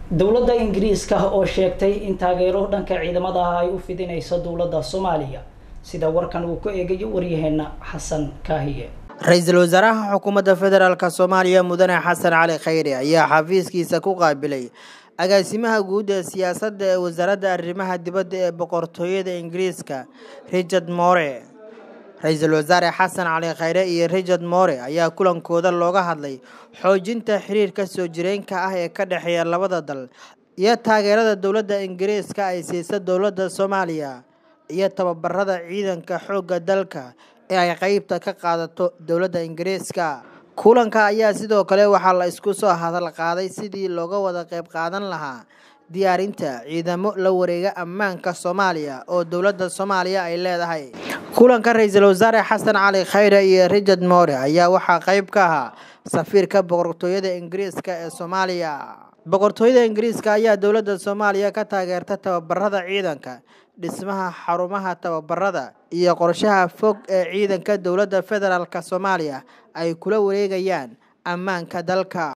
dowladda ingiriiska oo sheegtay in taageero dhanka ciidamada ah ay u fidinayso dowladda soomaaliya sida warkan uu ku eegayo waryaheena xasan kaahiye ra-iisul wasaaraha xukuumadda federaalk soomaaliya mudane xasan cali khayre ayaa xafiiskiisa ku qaabilay agaasimaha guud ee siyaasadda ee wasaaradda arrimaha dibadda ee boqortooyada ingiriiska richard more ra-iisul wasaare xasan cali khayre iyo richard more ayaa kulankooda looga hadlay xoojinta xiriirka soo jireenka ah ee ka dhexeeya labada dal iyo taageerada dowladda ingiriiska ay siisa dowladda soomaaliya iyo tababarada ciidanka xoogga dalka ee ay qeybta ka qaadato dowladda ingiriiska kulanka ayaa sidoo kale waxaa la isku soo hadal qaaday sidii looga wada qeyb qaadan lahaa diyaarinta ciidamo la wareega ammaanka soomaaliya oo dowladda soomaaliya ay leedahay kulanka ra-iisul wasaare xasan cali khayre iyo richard more ayaa waxaa qeyb ka ahaa safiirka boqortooyada ingiriiska ee soomaaliya boqortooyada ingiriiska ayaa dowladda soomaaliya ka taageerta tababarada ciidanka dhismaha xarumaha tababarada iyo qorshaha fog ee ciidanka dowladda federaalk soomaaliya ay kula wareegayaan ammaanka dalka